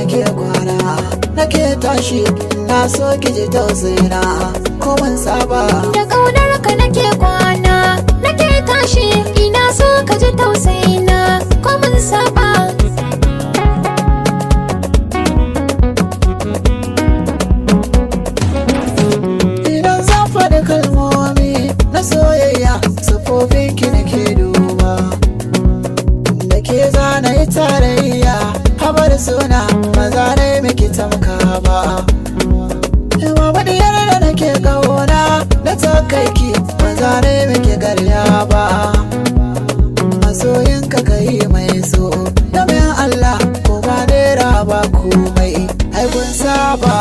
nake kwana nake tashi na so ki ji tausayina ko mun saba Da ƙaunar ka nake kwana, nake tashi, ina so ka ji tausayina, ko mun saba. idan zan faɗi kalmomi na soyayya sufofin ki nake duba da ke zana yi tarayya habar suna maza ne miki tamka ba Yawa maɗiyar da nake ƙauna na takaiki maza ne miki garya ba masoyinka ka yi mai so domin Allah ko ba naira ba komai ai kun saba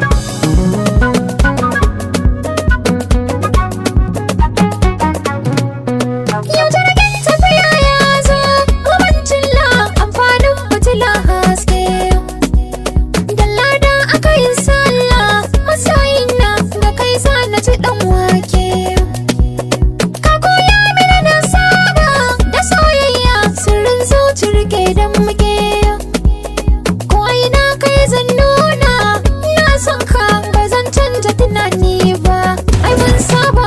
Yau jirgin tafiya ya zo, kubancin la amfanin fitila haske. Dalla da aka yi sallah, masoyina da kai sa na ci ɗan wake. Ka koya mini na saba da soyayya sirrin zuci rike dan muke. Ko ina kai zan nuna, na son ka ba zan canja tunani ba, ai mun saba.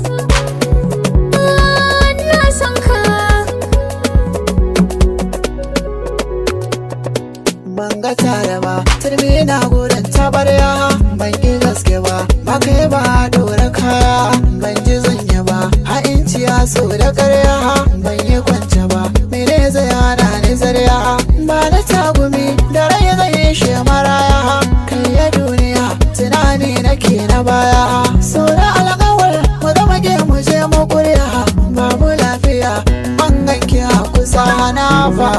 Na san ka ban ga tare ba turmi na gurin tabarya ban yi gaske ba ba kai ba dora kaya ban ji zanya ba ha ya so da karya ban yi kwance ba mene zai hana ni zarya ba na tagumi da rai zai shi maraya kai ya duniya tunani nake na baya so da alƙawar mu zama ke mu je mu kuriya babu lafiya ban ganki a kusa na fa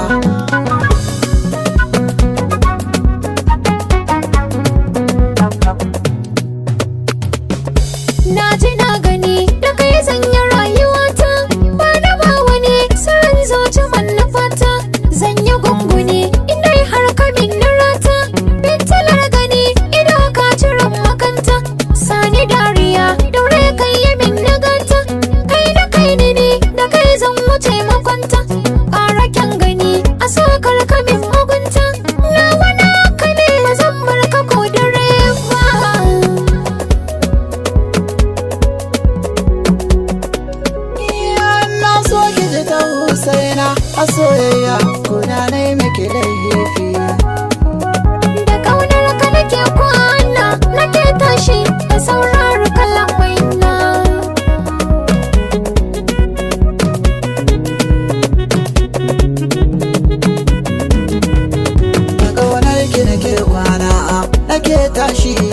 Na ji na gani da kai sanya rayuwata ba na ba wani sirrin zuci manufata zan yi gunguni inda har ka min rata bintalar gani ido ka ciran makanta sani dariya daure kai yi min naganta kai da kai ne ne da kai zan wuce makwanta ƙara kyan gani a sokar ka min mugunta na wani ka ne ba zan bar ka ko dare ba na so ki ji ta husaina a soyayya kuna na yi miki laifi Da ƙaunar ka nake kwana nake tashi da saurari kalamai na da ƙaunar ki nake kwana nake tashi